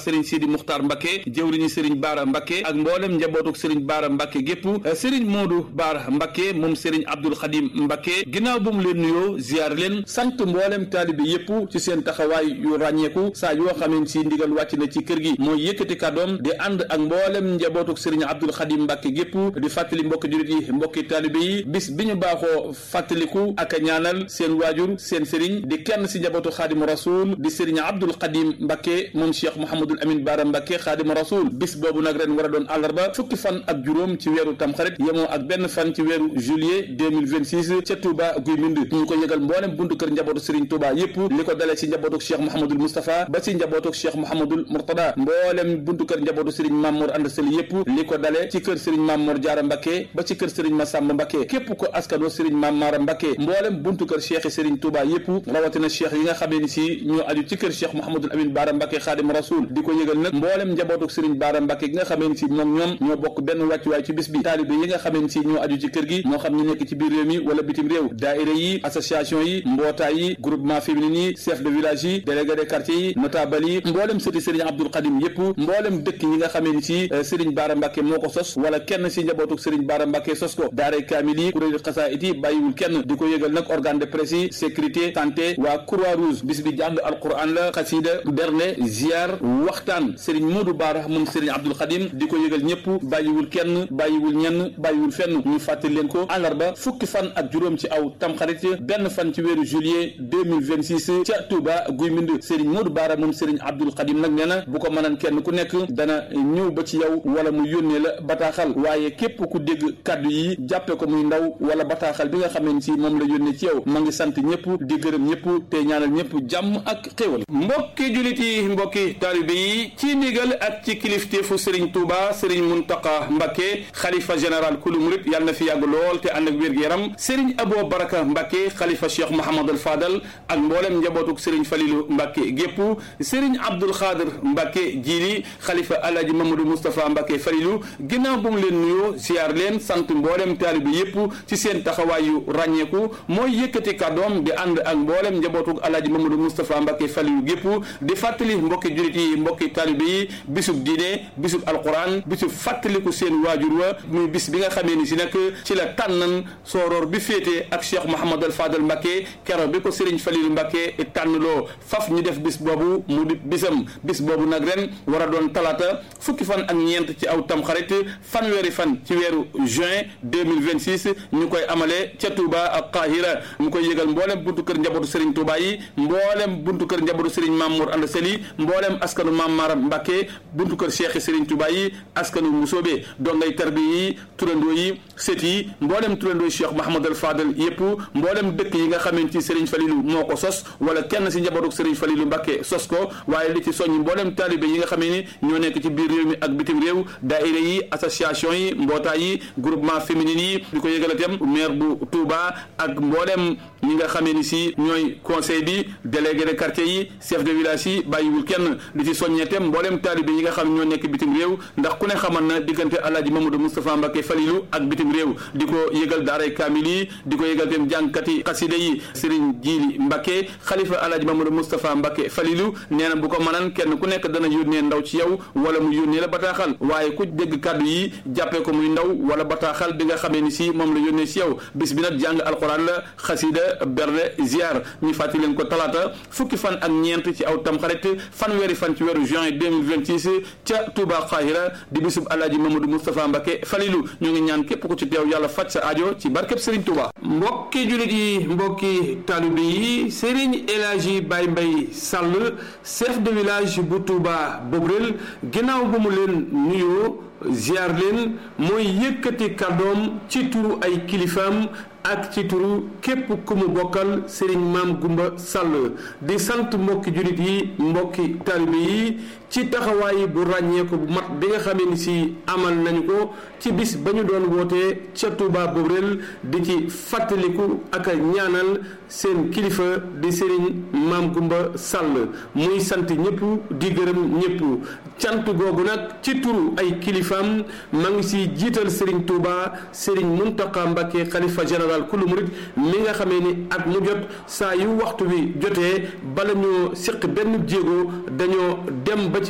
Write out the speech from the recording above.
sëriñ Sidi Muxtaar Mbacke jëwriñu sëriñ Baara Mbacke ak mboolem njabootuk sëriñ Baara Mbacke gépp sëriñ Modou Baara Mbacke moom sëriñ Abdul Xadim Mbacke ginnaaw bu mu leen nuyoo ziar leen sant mboolem taalibe yépp ci seen taxawaay yu ràññeeku saa yoo xamee si ndigal wàcc na ci kër gi mooy yëkkati kàddoom di ànd ak mboolem njabootuk sëriñ Abdul Xadim Mbacke gépp di fàttali mbokki julit yi mbokki taalibe yi bis bi ñu baaxoo fàttaliku ak a ñaanal seen waajur seen sëriñ di kenn si njabootu Xaadimu Rasul di sëriñ Abdul Xadim Mbacke moom Cheikh Mouhamadul Amin Baara Mbacke Xaadimu Rasul bis boobu nag ren war a doon àllarba fukki fan ak juróom ci weeru tamxarit yemoo ak benn fan ci weeru juillet 2026 ca Touba Guy Mbind ñu ko yëgal mboolem buntu kër njabootu Serigne Touba yépp li ko dalee ci njabootu Cheikh Mouhamadul Moustapha ba ci njabootu Cheikh Mouhamadul Mourtada mboolem buntu kër njabootu Serigne Mamour Anda Sali yépp li ko dalee ci kër Serigne Mamour Diarra Mbacke ba ci kër Serigne Massamba Mbacke képp ko askanoo Serigne Mamara Mbacke mboolem buntu kër Cheikh Serigne Touba yépp rawatina Cheikh yi nga xamee ni si ñoo aju ci kër Cheikh Mouhamadul Amin Baara Mbacke Xaadimu Rasul di ko yëgal nag mboolem njabootu Serigne Baara Mbacke gi nga xamee ni si moom ñoom ñoo bokk benn wàccuwaay ci bis bi taalibe yi nga xamee ni si ñoo aju ci kër gi moo xam ñu nekk ci biir réew mi wala bitim réew daaira yi association yi mbootaay yi groupement féminin yi chef de village yi délégué de quartier yi notable yi mboolem sëti Serigne Abdoul Khadim yépp mboolem dëkk yi nga xamee ni si Serigne Baara Mbacke moo ko sos wala kenn si njabootu Serigne Baara Mbacke sos ko daaray kaamil yi kuréelu xasaayit yi bàyyiwul kenn di ko yëgal nag organe de presse yi sécurité santé waa croix rouge bis bi jàng alquran la xasida berne ziar waxtaan Serigne Modou Baara moom Serigne Abdoul Khadim di ko yëgal ñëpp bàyyiwul kenn bàyyiwul ñenn bàyyiwul fenn ñu fàttali leen ko àllarba fukki fan ak juróom ci aw tamxarit benn fan ci weeru juillet 2026 ca Touba Guy Mbind Serigne Modou Baara moom Serigne Abdoul Khadim nag nee na bu ko mënan kenn ku nekk dana ñëw ba ci yow wala mu yónnee la bataaxal waaye képp ku dégg kàddu yi jàppe ko muy ndaw wala bataaxal bi nga xamee ni si moom la yónnee ci yow ma ngi sant ñëpp di gërëm ñëpp te ñaanal ñëpp jàmm ak xéewal mbokki julit yi mbokki taalibe yi ci ndigal ak ci kilifteefu Serigne Touba Serigne Mountakha Mbacké xalifa général kulu murit yàlla na fi yàgg lool te ànd ak wér-gu-yaram Serigne Abo Baraka Mbacké xalifa Cheikh Mouhamadul Fadal ak mboolem njabootuk Serigne Falilou Mbacké gépp Serigne Abdoul Khadir Mbacké jiili xalifa Alhaji Mamadou Moustapha Mbacké Falilou ginnaaw bu mu leen nuyoo ziar leen sant mboolem taalibe yépp ci seen taxawaayu ràññeeku mooy yëkkati kàddoom di ànd ak mboolem njabootuk Alhaji Mamadou Moustapha Mbacké Falilou gépp di fàttali mbokki julit yi mbokki taalibe yi bisub diine bisub alquran bisub fàttaliku seen waajur wa muy bis bi nga xamee ni si nag ci la tànnan sooroor bi féete ak Cheikh Mouhamadul Fadal Mbacké kero bi ko Serigne Falilou Mbacké tànnloo faf ñu def bis boobu mu di bisam bis boobu nag ren war a doon talaata fukki fan ak ñeent ci aw tamxarit fanweeri fan ci weeru juin 2026 ñu koy amale ca Touba ak Qahira ñu koy yëgal mboolem buntu kër njabootu Serigne Touba yi mboolem buntu kër njabootu Serigne Mamour Anda Seli mboolem askanu Mam Maram Mbacké buntu kër Cheikh Serigne Touba yi askanu Musoobe dongay tarbi yi turandoo yi sët yi mboolem turandoo yi Cheikh Mahamadul Fadal yépp mboolem dëkk yi nga xamante ci Serigne Falilou moo ko sos wala kenn si njabootu Serigne Falilou Mbacké sos ko waaye li ci soññ mboolem taalibe yi nga xamee ni ñoo nekk ci biir réew mi ak bitim réew daayira yi association yi mbootaay yi groupement féminin yi di ko yëgalatem maire bu Touba ak mboolem ñi nga xamee ni si ñooy conseil bi délégué de quartier yi chef de village yi bàyyiwul kenn li ci soññetem mboolem taalibe yi nga xam ñoo nekk bitim réew ndax ku ne xaman na diggante Alaaji Mamadou Moustapha Mbacké Falilou ak bitim réew di ko yëgal daaray kaamil yi di ko yëgal tem jàngkati xasida yi Serigne Jili Mbacké xalifa Alaaji Mamadou Moustapha Mbacké Falilou nee na bu ko mënan kenn ku nekk dana yónnee ndaw ci yow wala mu yónnee la bataaxal waaye ku dégg kàddu yi jàppee ko muy ndaw wala bataaxal bi nga xamee ni si moom la yónnee ci yow bis bi nag jàng alxuraan la xasida berde ziar ñu fàttali leen ko talaata fukki fan ak ñeent ci aw tamxarit fanweeri fan ci weeru juin 2026 ca Touba Qahira di bisub Alaaji Mamadou Moustapha Mbacké Falilou ñu ngi ñaan képp ku ci teew yàlla faj sa aajo ci barkeb Serigne Touba mbokki julit yi mbokki taalibe yi Serigne El Hadji Baye Mbaye Sall chef de village bu Touba Bobrel ginnaaw bu mu leen nuyoo ziar leen mooy yëkkati kàddoom ci turu ay kilifaam ak ci turu képp ku mu bokkal Serigne Maam Gumba Sall di sant mbokki jullit yi mbokki taalibe yi ci taxawaay bu ràññeeku bu mat bi nga xamee ni si amal nañu ko ci bis ba ñu doon wootee ca Touba Bobrel di ci fàttaliku ak a ñaanal seen kilifa di Serigne Maam Gumba Sall muy sant ñëpp di gërëm ñëpp cant googu nag ci turu ay kilifaam ma ngi si jiital Serigne Touba Serigne Mountakha Mbacké xalifa général kulu murit mi nga xamee ni at mu jot saa yu waxtu bi jotee bala ñoo séq benn jéego dañoo dem ba ci